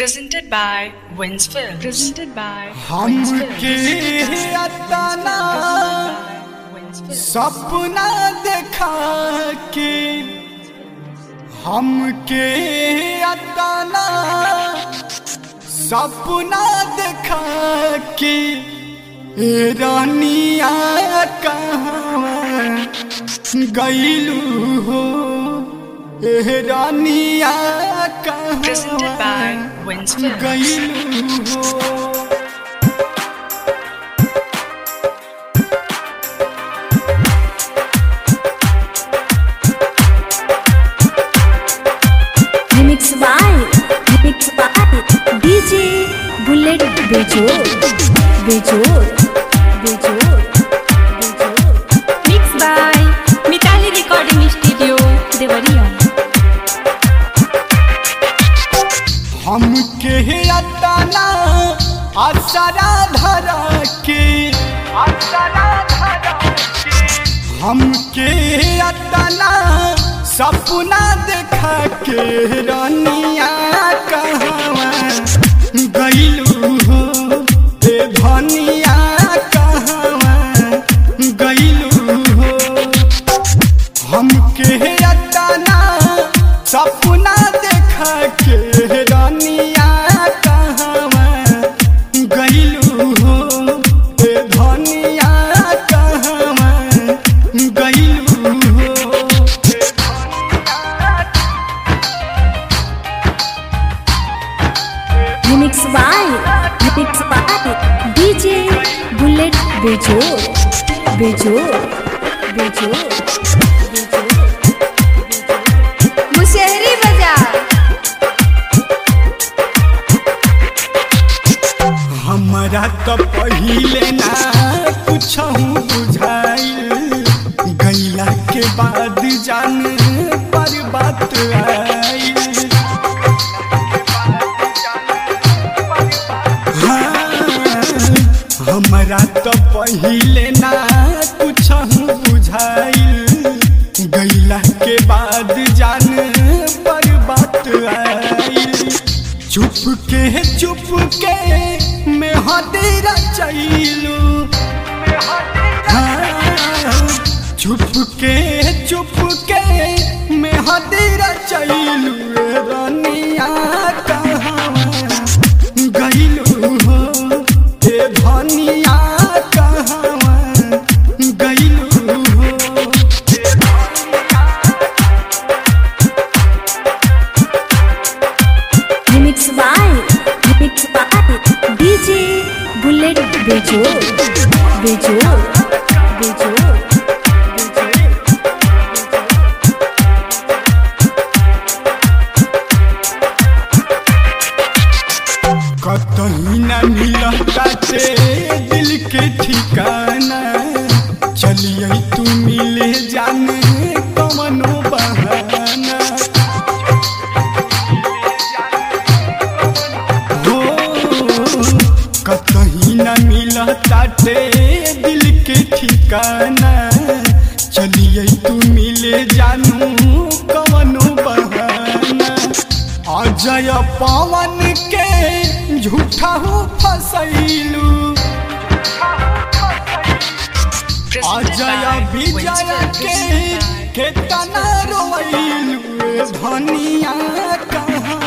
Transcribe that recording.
Presented by Wins Film. Presented by हमके अतना सपना देखा के हमके अतना सपना देखा के ए रानिया कहाँ गईलू हो ए रानिया Presented by कहाँ Wins Film. गईलू हो Remix by Remix by DJ Bullet Bejor Bejor Bejor Bejor Mix by Mitali Recording Studio Devariya हमके अतना असरा धरा के असरा धरा के हमके अतना सपना देखा के रानिया कहवा गईलू हो ए धनिया कहवा गईलू हो हमके अतना सपना देखा के रानिया कहवा गईलू हो ए धनिया कहवा गईलू हो Remix by Remix by DJ Bullet Bejor Bejor Bejor Mushahari बाजार हमरा तो पहिले ना कुछ बुझाइल गैला के बाद जान पर बात आइल हाँ, हमरा तो पहिले ना कुछ बुझाइल गैला के बाद जान पर बात आइल चुप के चुप के में हदेरा चैलू चुप के चुप के में हदेरा चैलू रानिया कहवा गईलू हो ए धनिया कहवा गईलू हो Remix by Remix by DJ Bullet Bejor Bejor Bejor कतही न मिलता ते दिल के ठिकाना चलिए तू मिले जाने कमनो बहाना हो कतही न मिलता ते दिल के ठिकाना चलिए तू मिले जानू कमनो बहाना अजय पवन के झूठा हो फसैलू Presented Ajay by Wins Vijay Film. के Presented by केतना रोइलू धनिया कहाँ